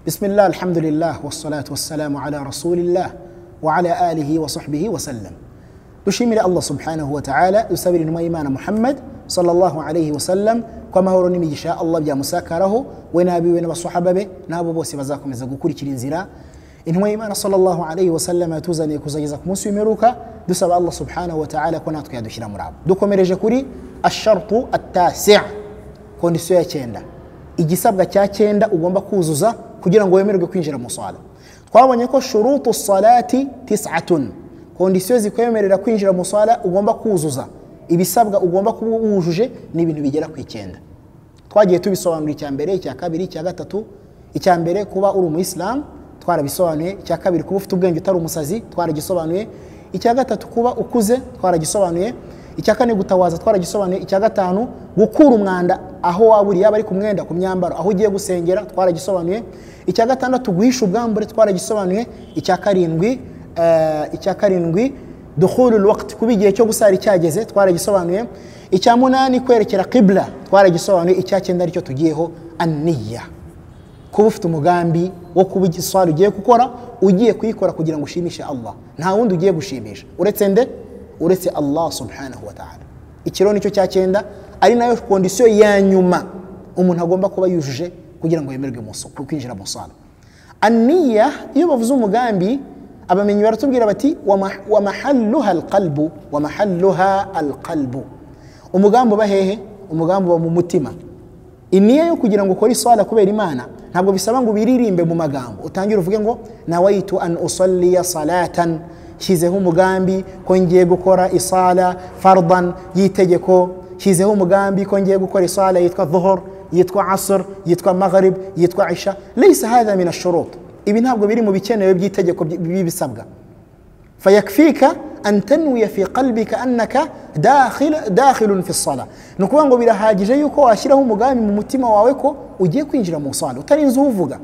بسم الله الحمد لله والصلاة والسلام على رسول الله وعلى آله وصحبه وسلم dushimire allah subhanahu wa ta'ala dusabire intumwa y'imana muhammad sallallahu alaihi wasallam ko amahoro n'imigisha allah byamusakaraho we n'abiwe n'abasahaba be n'abo bose bazakomeza gukurikira inzira intumwa y'imana sallallahu alaihi wasallam yatuzaniye kuzageza ku munsi w'imperuka dusaba allah subhanahu wa ta'ala ko natwe yadushyira muri abo dukomereje kuri ashartu atasi kondisiyo ya cyenda igisabwa cya cyenda ugomba kuzuza kugira ngo wemererwe kwinjira mu sala twabonye ko shurutu salati tisatun kondisiyo zikwemerera kwinjira mu sala ugomba kuzuza ibisabwa ugomba kuba wujuje ni ibintu bigera ku icyenda twagiye tubisobanura icya mbere icya kabiri icya gatatu icya mbere kuba uri umuyisilamu twarabisobanuye icya kabiri kuba ufite ubwenge utari umusazi twaragisobanuye icya gatatu kuba ukuze twaragisobanuye icya kane gutawaza twaragisobanuye icya gatanu gukura umwanda aho waba uri yaba ari ku mwenda ku myambaro aho ugiye gusengera twaragisobanuye icya gatandatu guhisha ubwambure twaragisobanuye icya karindwi icya karindwi duhurira wakiti kuba igihe cyo gusara cyageze twaragisobanuye icya munani kwerekera kibura twaragisobanuye icya cyenda aricyo tugiyeho aniya kuba ufite umugambi wo kuba igiswari ugiye gukora ugiye kuyikora kugira ngo ushimishe allah nta wundi ugiye gushimisha uretse nde uretse allah subhanahu wa ta'ala ikiro nicyo cya cyenda ari nayo kondisiyo ya nyuma umuntu agomba kuba yujuje kugira ngo yemerwe kwinjira mu sala aniya iyo bavuze umugambi abamenyi baratubwira bati wamahalluha alqalbu wamahalluha alqalbu umugambi uba hehe umugambi uba mu mutima iniya yo kugira ngo ukore iswala kubera imana ntabwo bisaba ngo biririmbe mu magambo utangire uvuge ngo nawaitu an usalliya salatan nshyizeho umugambi ko ngiye gukora isala fardan y'itegeko nshyizeho umugambi ko ngiye gukora isala yitwa dhuhur yitwa asr yitwa maghrib yitwa isha leisa hadha min ashurut ibi ntabwo biri mu bikenewe by'itegeko by'ibisabwa fayakfika an tanwiya fi qalbika annaka dakhilun fi sala ni ukuvuga ngo birahagije yuko washyiraho umugambi mu mutima wawe ko ugiye kwinjira mu sala utarinze uwuvuga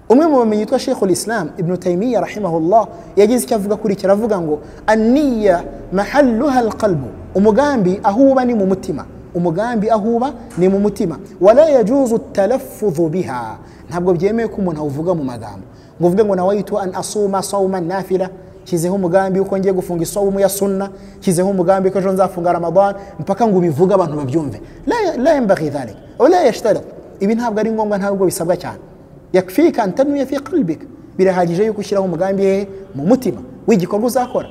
umwe mu bamenyi yitwa shekhu lislam ibnu taymiya rahimahullah yagize icyo avuga kuri iki aravuga ngo aniya mahalluha alqalbu umugambi aho uba ni mu mutima umugambi aho uba ni mu mutima wala yajuzu talaffuzu biha ntabwo byemewe ko umuntu awuvuga mu magambo ngo uvuge ngo nawayitu an asuma sawman nafila nshyizeho umugambi uko ngiye gufunga isawumu ya sunna nshyizeho umugambi ko ejo nzafunga ramadan mpaka ngo ubivuge abantu babyumve la yambaghi dhalik wala yashtarit ibi ntabwo ari ngombwa ntabwo bisabwa cyane yakfika an tanwiya fi qalbik birahagije yuko ushyiraho umugambi hehe mu mutima w'igikorwa uzakora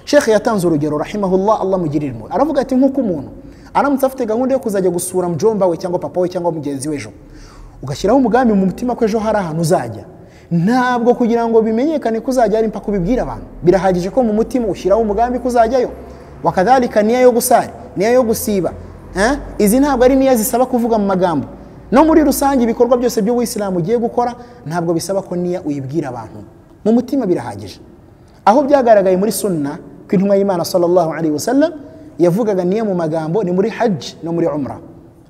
shekhe yatanze urugero rahimahullah allah mugirire impuhwe aravuga ati nk'uko umuntu aramutse afite gahunda yo kuzajya gusura mujomba we cyangwa papa we cyangwa mugenzi we ejo ugashyiraho umugambi mu mutima ko ejo hari ahantu uzajya ntabwo kugira ngo bimenyekane ko uzajya ari mpaka ubibwira abantu birahagije ko mu mutima ushyiraho umugambi ko uzajyayo wakadhalika niya yo gusara niya yo gusiba izi ntabwo ari niya zisaba kuvuga mu magambo no muri rusange ibikorwa byose by'ubuyisilamu ugiye gukora ntabwo bisaba ko niya uyibwira abantu mu mutima birahagije aho byagaragaye muri sunna ko intumwa y'imana sallallahu alaihi wasallam yavugaga niyo mu magambo ni muri hajj no muri umra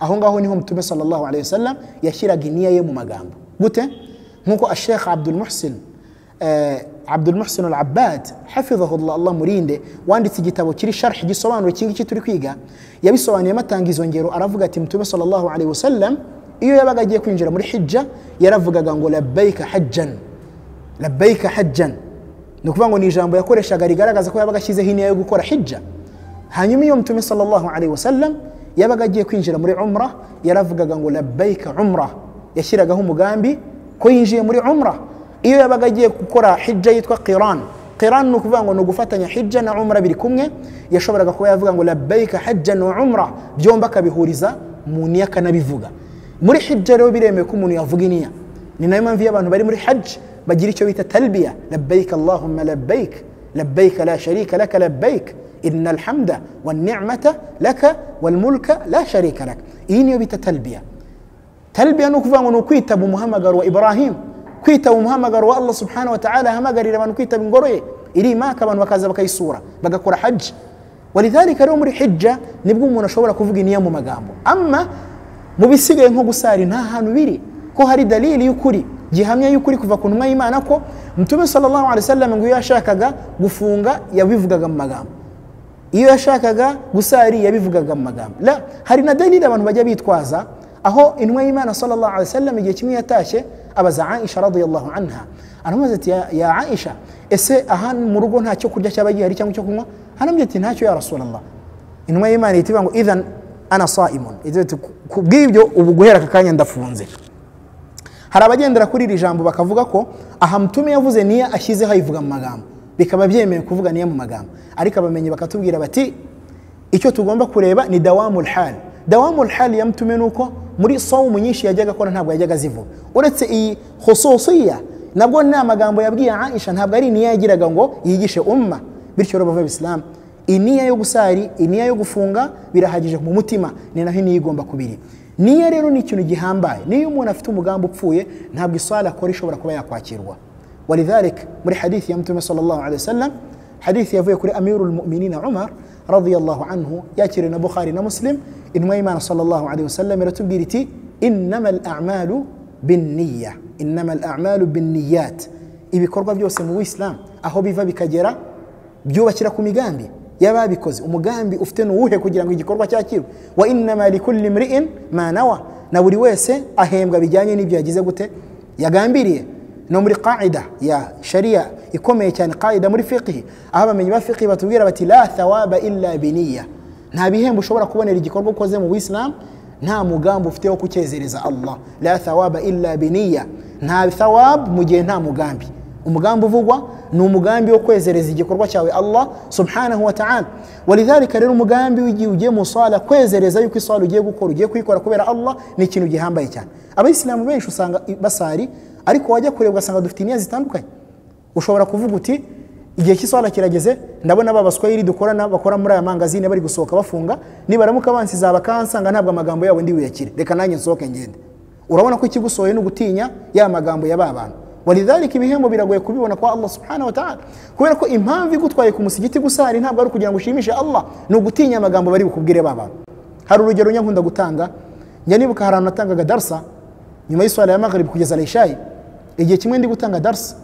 aho ngaho niho mutume sallallahu alaihi wasallam yashyiraga iniya ye mu magambo gute nkuko ashekh abdul muhsin abdul muhsin al abbad hafidhahullah allah murinde wanditse igitabo kiri sharh gisobanura iki ngiki turi kwiga yabisobanuyemo atanga izo ngero aravuga ati mutume sallallahu alaihi wasallam iyo yabaga agiye kwinjira muri hijja yaravugaga ngo labbaika hajjan labbaika hajjan ni ukuvuga ngo ni ijambo yakoreshaga rigaragaza ko yabaga ashyizeho iniya yo gukora hijja hanyuma iyo mutume sallallahu alaihi wasallam yabaga agiye kwinjira muri umra yaravugaga ngo labbaika umra yashyiragaho umugambi ko yinjiye muri umra iyo yabaga agiye gukora hijja yitwa qiran qiran ni ukuvuga ngo ni ugufatanya hijja na umra biri kumwe yashoboraga kuba yavuga ngo labbaika hajja na umra byombi akabihuriza mu niya akanabivuga muri hijja rero biremewe ko umuntu yavuga iniya ni nayo mpamvu iyo abantu bari muri hajj bagira icyo bita talbiya labbaika allahumma labbaik labbaika la sharika laka labbaik إن الحمد والنعمة لك والملك لا شريك لك إيني بيت تلبية تلبية نكفان نكويت أبو محمد وإبراهيم كويت أبو محمد والله سبحانه وتعالى هما قري لما نكويت من قري إلي ما كمان وكذا بكي سورة بقى كورة حج ولذلك الأمر حجة نبقوا من شورة كفوق نيام مقامبو أما mubisigaye nko gusara nta hantu biri ko hari dalili y'ukuri gihamya y'ukuri kuva ku ntumwa y'imana ko mutume sallallahu alaihi wasallam ngo iyo yashakaga gufunga yabivugaga mu magambo iyo yashakaga gusari yabivugaga mu magambo la hari na dalili abantu bajya bitwaza aho intumwa y'imana sallallahu alaihi wasallam igihe kimwe yatashye abaza aisha radiyallahu anha aramubaza ati "Ya- ya aisha ese aha mu rugo nta cyo kurya cyaba gihari cyangwa icyo kunywa hanambye ati ntacyo ya rasulallah intumwa y'imana ihita ivuga ngo idhan ana saimun igira iti "Ku- ku bw'ibyo ubu guhera aka kanya ndafunze hari abagendera kuri iri jambo bakavuga ko aha mutume yavuze niya ashyizeho ayivuga mu magambo bikaba byemewe kuvuga niya mu magambo ariko abamenyi bakatubwira bati icyo tugomba kureba ni dawamul hal dawamul hal ya mtume ni uko muri sawumu nyinshi yajyaga akora ntabwo yajyaga azivuga uretse iyi hususiya nabwo ni amagambo yabwiye aisha ntabwo ari niya yagiraga ngo yigishe umma bityo rero bava isilamu iniya yo gusari iniya yo gufunga birahagije mu mutima ni naho iniya igomba kubiri niya rero ni ikintu gihambaye niyo umuntu afite umugambi upfuye ntabwo iswala akora ishobora kuba yakwakirwa walidhalik muri hadithi ya mtume sallallahu alaihi wasallam hadithi yavuye kuri amirul mu'minin umar radiyallahu anhu yakiriwe na bukhari na muslim intumwa y'imana sallallahu alaihi wasallam iratubwira iti innama al'amalu binniya innama al'amalu binniyat ibikorwa byose mu bisilamu aho biva bikagera byubakira ku migambi y'ababikoze umugambi ufite nuwuhe kugira ngo igikorwa cyakirwe wa innama likulli mri'in ma nawa na buri wese ahembwa bijyanye n'ibyo yagize gute yagambiriye no muri qaida ya sharia ikomeye cyane qaida muri fiqhi aho abamenyi ba fiqhi batubwira bati la thawaba illa biniya nta bihembo ushobora kubonera igikorwa ukoze mu bisilamu nta mugambi ufite wo kucyezereza allah la thawaba illa biniya nta thawab mu gihe nta mugambi umugambi uvugwa ni umugambi wo kwezereza igikorwa cyawe allah subhanahu wa ta'ala walidhalika rero umugambi w'igihe ugiye mu sala kwezereza yuko isala ugiye gukora ugiye kuyikora kubera allah ni ikintu gihambaye cyane abayisilamu benshi usanga basari ariko wajya kureba ugasanga dufite imyanya zitandukanye ushobora kuvuga uti igihe cy'iswala kirageze ndabona ba baswahili dukorana bakora muri aya mangazine bari gusohoka bafunga nibaramuka bansiza bakansanga ntabwo amagambo yabo ndi buyakire reka nanjye nsohoke ngende urabona ko ikigusohoye ni ugutinya ya magambo ya ba bantu walidhalika ibihembo biragoye kubibona kwa allah subhanahu wa ta'ala kubera ko impamvu igutwaye ku musigiti gusari ntabwo ari ukugira ngo ushimishe allah ni ugutinya amagambo bari bukubwire ba bantu hari urugero nyankunda gutanga njya nibuka hari ahantu natangaga darsa nyuma y'iswala ya maghrib kugeza alayishayi igihe kimwe ndi gutanga darsa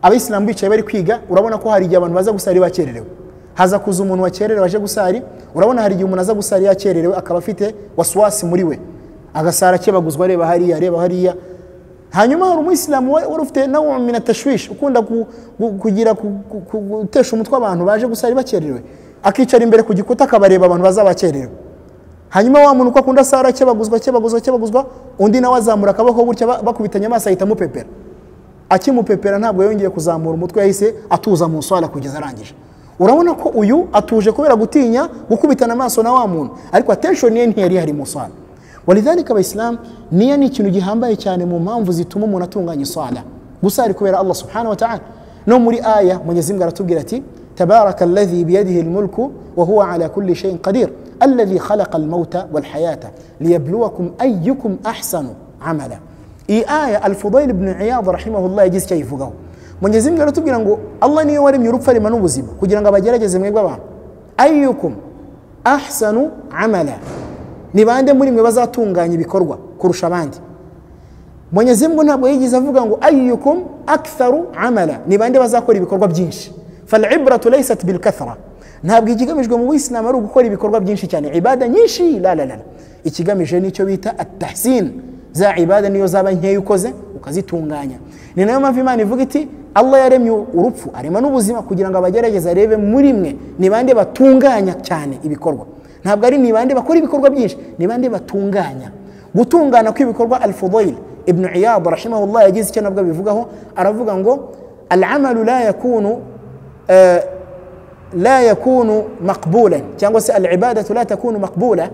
abayisilamu bicaye bari kwiga urabona ko hari igihe abantu baza gusari bakererewe haza kuza umuntu wakererewe aje gusari urabona hari igihe umuntu aza gusari yakererewe akaba afite waswasi muri we agasara akebaguzwa areba hariya areba hariya hanyuma hari umuyisilamu wa- wari ufite nawe mina tashwishi ukunda ku- ku- kugira ku- ku- ku- gutesha umutwe abantu baje gusari bakererewe akicara imbere ku gikuta akabareba abantu bazabakererewe hanyuma wa muntu uko akunda sara akebaguzwa akebaguzwa akebaguzwa undi nawe azamura akaboko gutya ba- bakubitanye amaso ahita amupepera akimupepera ntabwo yongeye kuzamura umutwe yahise atuza mu swala kugeza arangije urabona ko uyu atuje kubera gutinya gukubitana amaso na wa muntu ariko attention ye ntiyari hari mu swala walidhalika abaisilamu niyo ni ikintu gihambaye cyane mu mpamvu zituma umuntu atunganya iswala gusa ari kubera allah subhanahu wa ta'ala no muri aya mwenyezi mungu aratubwira ati تبارك الذي بيده الملك وهو على كل شيء قدير الذي خلق الموت والحياة ليبلوكم أيكم أحسن عملا إي آية الفضيل بن عياض رحمه الله يجيز كيفه mwenyezi mungu aratubwira ngo allah niyo waremye urupfu arema n'ubuzima kugira ngo abagerageze mwebwe abantu ayukum ahsanu amala ni bande muri mwe bazatunganya ibikorwa kurusha abandi mwenyezi mungu ntabwo yigeze avuga ngo ayukum aktharu amala ni bande bazakora ibikorwa byinshi falibratu laysat bilkathra ntabwo ikigamijwe mu buyisilamu ari ugukora ibikorwa byinshi cyane ibada nyinshi la la la la. ikigamije nicyo bita atahsin za ibada niyo zaba nkeya ukoze ukazitunganya ni nayo mpamvu imana ivuga iti allah yaremye urupfu arema n'ubuzima kugira ngo abagerageza arebe muri mwe ni bande batunganya cyane ibikorwa ntabwo ari ni bande bakora ibikorwa byinshi ni bande batunganya gutungana kw'ibikorwa alfudayil ibnu iyad rahimahullah yagize icyo nabwo abivugaho aravuga ngo alamalu la yakunu eh, la yakunu maqbulan cyangwa se alibadatu la takunu maqbula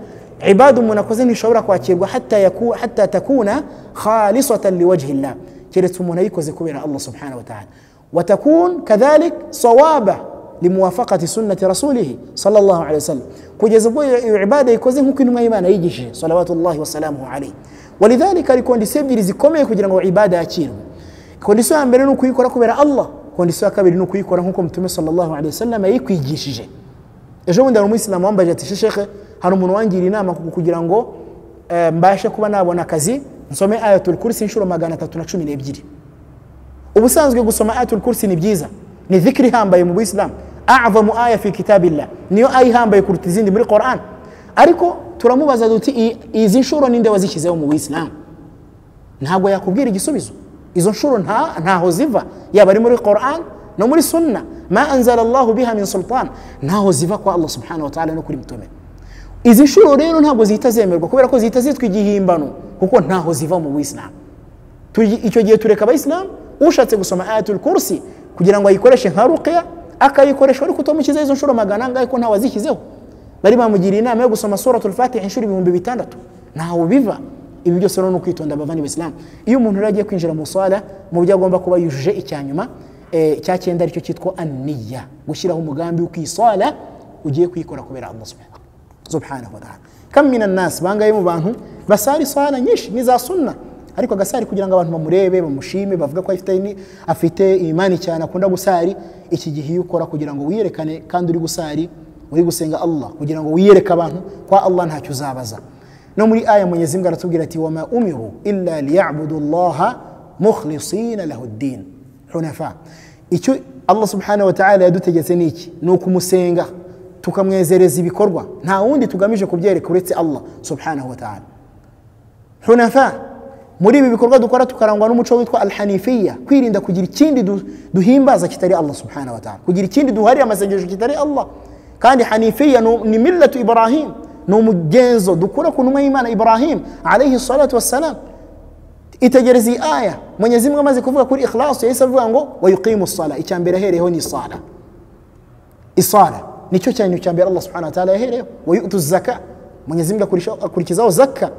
ibada umuntu akoze ntishobora kwakirwa hatta, yaku, hatta takuna khalisatan liwajhi llah keretse umuntu ayikoze kubera allah subhanahu wa taala watakun kadhalik sawaba limuwafaqati sunnati rasulihi sallallahu alaihi wasallam kugeza ubwo iyo iyo ibada ikoze nk'uko intumwa y'imana yigishije salawatullahi wasalamuhu alaihi walidhalika hari kondisiyo ebyiri zikomeye kugira ngo ibada yakirwe kondisiyo ya mbere ni ukuyikora kubera allah kondisiyo ya kabiri ni ukuyikora nk'uko mutume sallallahu alaihi wasallam yayikwigishije ejo bundi hari umuyisilamu wambaje ati sheshehe hari umuntu wangira inama ku- kugira ngo eh, mbashe kuba nabona akazi nsome ayatul kursi inshuro magana atatu na cumi n'ebyiri ubusanzwe gusoma ayatul kursi ni byiza ni dhikri ihambaye mu buyisilamu a'zamu aya fi kitabillah niyo aya ihambaye kuruta izindi muri quran ariko turamubaza duti "I- izi nshuro ninde wazishyizeho mu buyisilamu ntabwo yakubwira igisubizo izo nshuro nta ntaho ziva yaba ari muri Quran no muri sunna ma anzala Allahu biha min sultan ntaho ziva kwa Allah subhanahu wa ta'ala no kuri mtume izi nshuro rero ntabwo zihita zemerwa kubera ko zihita zitwa igihimbano kuko ntaho ziva mu buisilamu Tuji- icyo gihe tureka abayisilamu ushatse gusoma ayatul kursi kugira ngo ayikoreshe nka ruqya akayikoresha ariko utamukiza izo nshuro magana angahe ko ntawe azishyizeho bari bamugiriye inama yo gusoma suratul fatiha inshuro ibihumbi bitandatu ntawe biva ibi byose rero ni ukwitonda abavandi b'isilamu iyo umuntu rero agiye kwinjira mu sala mu byo agomba kuba yujuje icya nyuma eh, cya cyenda aricyo cyitwa aniya gushyiraho umugambi wo kwisala ugiye kuyikora kubera allah subhanahu subhanahu wa ta'ala kam minan nas bangaye mu bantu basari sala nyinshi niza sunna ariko agasari kugira ngo abantu bamurebe bamushime bavuga ko afite ni- afite imani cyane akunda gusari iki gihe iyo ukora kugira ngo wiyerekane kandi uri gusari uri gusenga Allah kugira ngo wiyereke abantu kwa Allah ntacyo uzabaza no muri aya Mwenyezi Mungu aratubwira ati wama umiru illa liyabudu Allah mukhlisina lahu ad-din hunafa icyo Allah subhanahu wa ta'ala yadutegetse niki ni ukumusenga tukamwezereza ibikorwa nta wundi tugamije kubyereka uretse allah subhanahu wa ta'ala hunafa muri ibi bikorwa dukora tukarangwa n'umuco witwa alhanifiya kwirinda kugira ikindi du- duhimbaza kitari allah subhanahu wa ta'ala kugira ikindi duharira amasengesho kitari allah kandi hanifiya ni- ni millatu ibrahim ni umugenzo dukura ku ntumwa y'imana ibrahim alaihi salatu wassalam itegereza iyi aya mwenyezi mungu amaze kuvuga kuri ikhlasu yahise avuga ngo wayuqimu sala icya mbere ahereyeho ni sala isara nicyo cyane cya mbere allah subhanahu wa ta'ala yahereyeho wayutu zaka mwenyezi mungu akurisha- akurikizaho zaka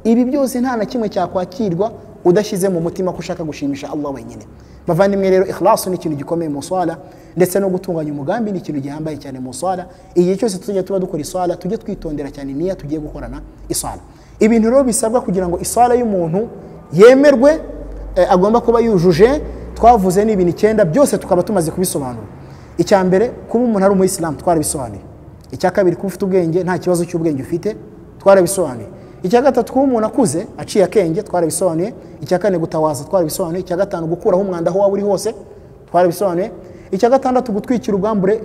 ibi byose nta na kimwe cyakwakirwa udashyize mu mutima ko ushaka gushimisha allah wenyine bavandimwe rero ikhlasu ni ikintu gikomeye mu swala ndetse no gutunganya umugambi ni ikintu gihambaye cyane mu swala igihe cyose tuzajya tuba dukora iswala tujye twitondera cyane niya tugiye gukorana iswala ibintu rero bisabwa kugira ngo iswala y'umuntu yemerwe eh, agomba kuba yujuje twavuze ni ibintu icyenda byose tukaba tumaze kubisobanura icya mbere kuba umuntu ari umuyisilamu twarabisobanuye icya kabiri kuba ufite ubwenge nta kibazo cy'ubwenge ufite twarabisobanuye icya gatatu kuba umuntu akuze aciye akenge twarabisobanuye icya kane gutawaza twarabisobanuye icya gatanu gukuraho umwanda aho waba uri hose twarabisobanuye icya gatandatu gutwikira ubwambure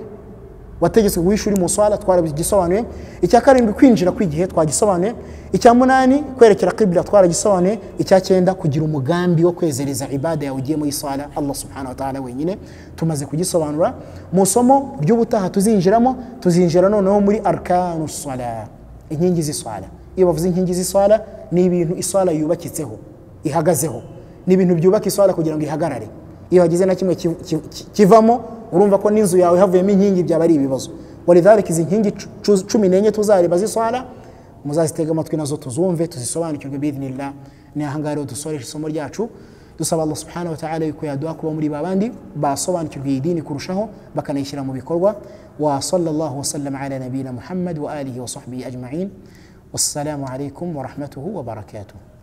wategetswe guhisha uri mu swala twaragisobanuye icya karindwi kwinjira kw'igihe twagisobanuye icya munani kwerekera kibla twaragisobanuye icya cyenda kugira umugambi wo kwezereza ibada yawe ugiye muri swala allah subhanahu wa ta'ala wenyine tumaze kugisobanura mu isomo ry'ubutaha tuzinjiramo tuzinjira noneho muri arkanu swala inkingi z'iswala iyo bavuze inkingi z'iswala ni ibintu iswala yubakitseho ihagazeho ni ibintu byubaka iswala kugira ngo ihagarare iyo hagize na kimwe ki- ki- ki- kivamo urumva ko n'inzu yawe havuyemo inkingi byaba ari ibibazo walidhalika izi nkingi cu- cu- cumi n'enye tuzareba z'iswala muzazitega amatwi nazo tuzumve tuzisobanukirwe biidhnillah ni ahangaha rero dusoreje isomo ryacu dusaba allah subhanahu wa ta'ala yuko yaduha kuba muri babandi basobanukirwa iyi dini kurushaho bakanayishyira mu bikorwa wa sallallahu wasallam ala nabiyina muhammad wa alihi wa sahbihi ajma'in wassalamu alaikum wa rahmatuhu wa barakatuhu